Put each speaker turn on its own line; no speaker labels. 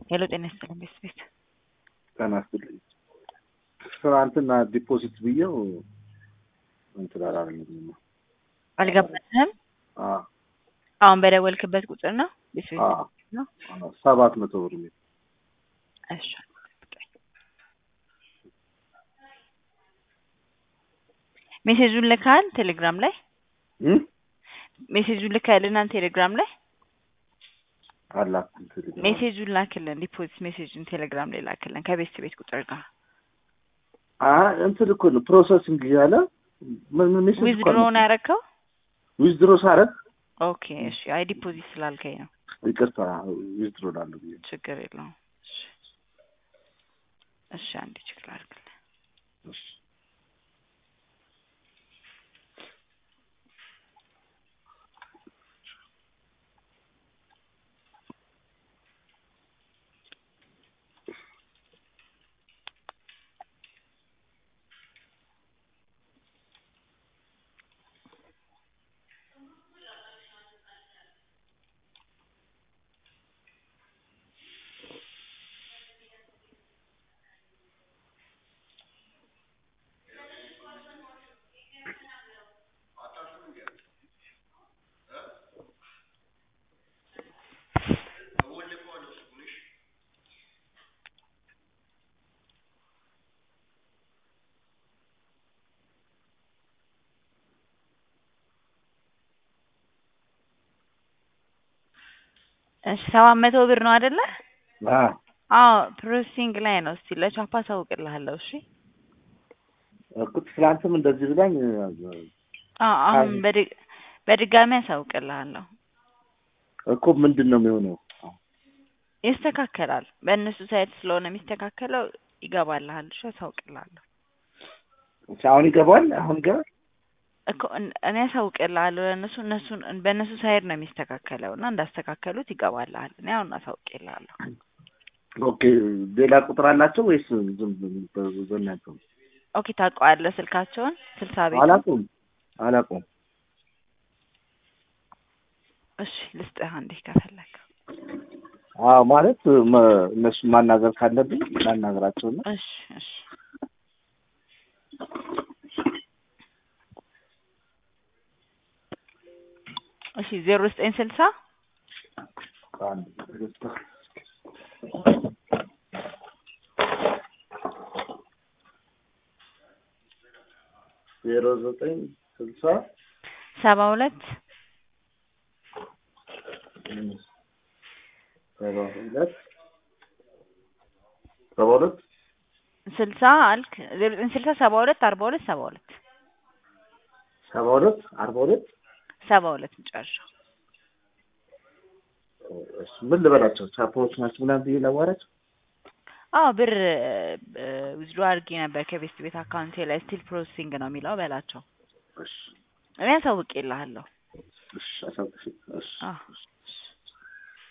ሄሎ ጤና ይስጥልኝ ቤት ቤት
ጤና ይስጥልኝ። ትናንትና ዲፖዚት ብዬው እንትን አላለኝም።
አልገባትህም?
አዎ
አሁን በደወልክበት ቁጥር ነው ቤት ቤት
አዎ
ነው?
አዎ፣ ሰባት መቶ ብር የሚል
እሺ ሜሴጁን ልካል ቴሌግራም ላይ
እም?
ሜሴጁን ልካልናል ቴሌግራም ላይ
አላኩም ቴሌግራም
ሜሴጁን ላክልን ዲፖዚት ሜሴጁን ቴሌግራም ላይ ላክልን ከቤት ቤት ቁጥር ጋር
አ እንትን እኮ ነው ፕሮሰሲንግ እያለ ምን ምን ሜሴጅ እኮ
ዊዝድሮ
አልመጣም።
ነው ያረከው
ዊዝድሮ ሳረግ
ኦኬ እሺ አይ ዲፖዚት ስላልከኝ ነው
ይቅርታ ዊዝድሮ ላለሁ ብዬ
ችግር የለውም እሺ እሺ አንዴ ችግር አድርግልን
እሺ።
እሺ ሰባት መቶ ብር ነው አይደለ
አ
አዎ ፕሮሰሲንግ ላይ ነው እስቲ ለቻፓ አሳውቅልሃለሁ እሺ
እኮ ትናንትም እንደዚህ ብላኝ
አዎ አሁን በድ- በድጋሚ አሳውቅልሃለሁ
እኮ ምንድን ነው የሚሆነው?
ይስተካከላል በእነሱ ሳይት ስለሆነ የሚስተካከለው ይገባልሃል እሺ አሳውቅልሃለሁ
እሺ፣ አሁን ይገባል። አሁን ይገባል።
እኮ እን- እኔ አሳውቅልሃለሁ ለእነሱ እነሱን በእነሱ ሳይድ ነው የሚስተካከለው እና እንዳስተካከሉት ይገባልሃል እኔ አሁን አሳውቅልሃለሁ
ኦኬ፣ ሌላ ቁጥር አላቸው ወይስ ዝም ብሎ በእናንተ?
ኦኬ ታውቀዋለህ ስልካቸውን ስልሳ ቤት
አላውቀውም አላውቀውም።
እሺ ልስጥህ አንዴ ከፈለግ
አዎ ማለት መ- እነሱን ማናገር ካለብኝ ላናገራቸው ነው።
እሺ እሺ እሺ ዜሮ ዘጠኝ ስልሳ
አንድ ዜሮ ዘጠኝ ስልሳ
ሰባ ሁለት
ሰባ ሁለት ሰባ ሁለት
ስልሳ አልክ ዜሮ ዘጠኝ ስልሳ ሰባ ሁለት አርባ ሁለት ሰባ ሁለት
ሰባ ሁለት አርባ ሁለት
ሰባ ሁለት መጨረሻው
እሺ፣ ምን ልበላቸው? ቻፖዎች ናቸው ምናምን ብዬ ላዋራቸው?
አዎ ብር ዊዝድሮ አድርጌ ነበር ከቤስት ቤት አካውንቴ ላይ ስቲል ፕሮሰሲንግ ነው የሚለው በላቸው
እሺ፣
እኔ አሳውቄልሃለሁ
እሺ፣ አሳውቅሽ። እሺ
አዎ